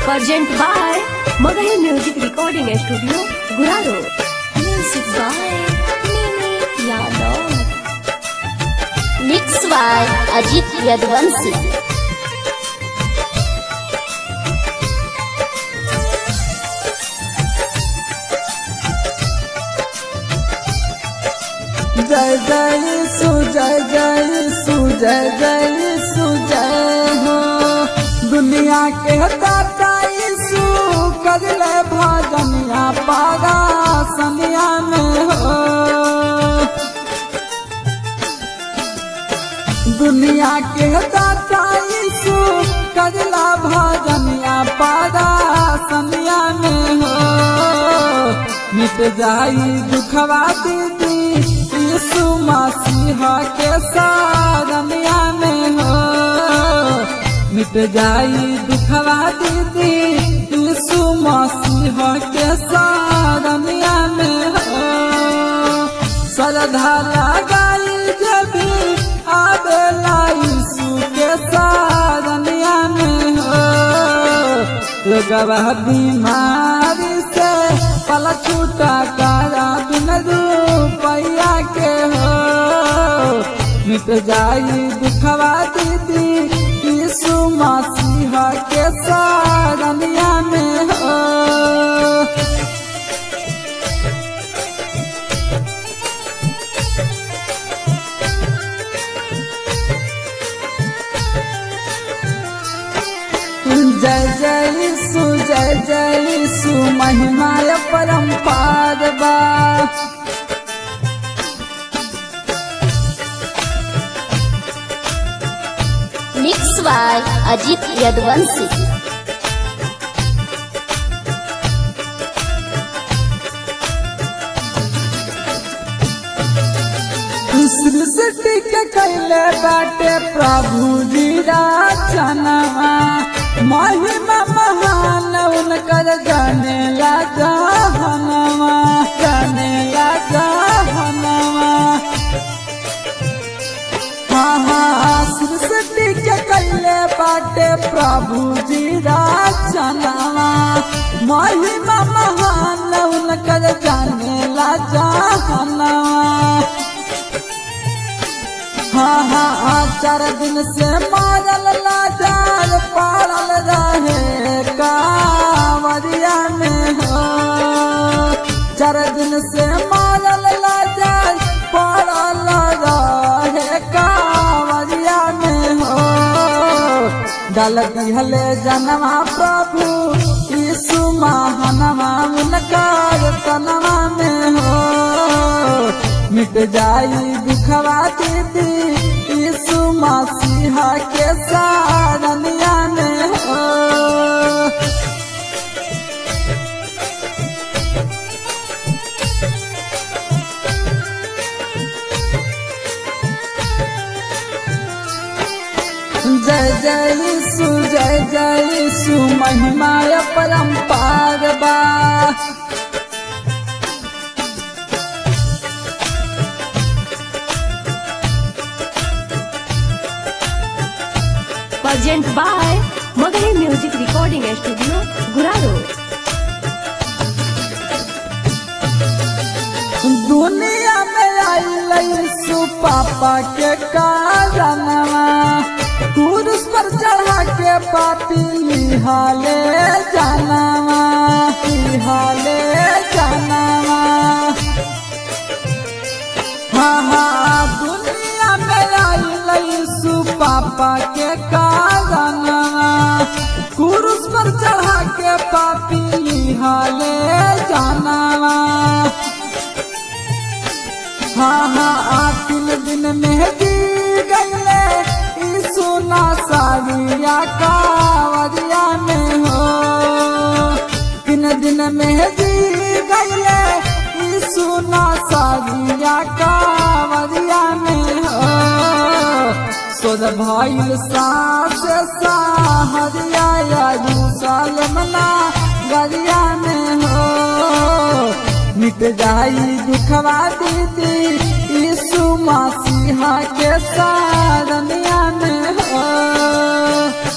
Present by Magahi Music Recording Studio, Guraro. Music by Mimi Yadav. Mixed by Ajit Yadvansi. जय जय सु जय जय सु जय जय सु जय हो दुनिया के दाता यीशु कदले भजनिया पारा सनिया में हो दुनिया के दाता यीशु कदला भजनिया पारा सनिया में हो मिट जाई दुखवा दीदी यीशु मसीह के सारनिया में हो मिट जाई दुखवा दीदी यीशु मसीह के सारनिया में हो श्रद्धा लगाई जबी आवेला यीशु के सारनिया में हो लोगवा बीमारी से पल छूटा कारा बिन रुपया के हो मिट जाई दुखवा दीदी यीशु मसीह के सारनिया में हो जय जय सु जय जय सु महिमा परम्पार बा Mixed by Ajit Yadvansi. सृष्टि के कैले बाटे प्रभु जी रचनवा महिमा महान उनकर जाने ला जहनवा जाने ला जहनवा हाँ हाँ सृष्टि के कैले बाटे प्रभु जी रचनवा महिमा महान उनकर जाने ला जहनवा हाँ हाँ हाँ चार दिन से मारल लाचार पारल रहे कांवरिया में हो चार दिन से मारल लाचार पारल रहे कांवरिया में हो डाल दिहले जनवा प्रभु यीशु महानवा उनकार तनवा में हो मिट जाई दुखवा दीदी यीशु मसीह के सारनिया में हो जय जय यीशु जय जय यीशु महिमा परम्पार बा Present by Magahi Music Recording Studio, Guraro. दुनिया में आई यीशु पापा के कारणवा क्रूस पर चढ़ा के पापी लिहाले जानवा लिहाले जानवा हाँ हाँ दुनिया में आई यीशु पापा के कारणवा क्रूस पर चढ़ा के पापी लिहाले जानवा हाँ हाँ आ तीन दिन में जी गईले यीशु ना सारिया कावरिया में हो तीन दिन में जी गईले यीशु ना सारिया कावरिया में हो सोद भइल सास साहरिया यरूशलेम ना गरिया में हो मिट जाई दुखवा दीदी यीशु मसीहा के सारनिया में हो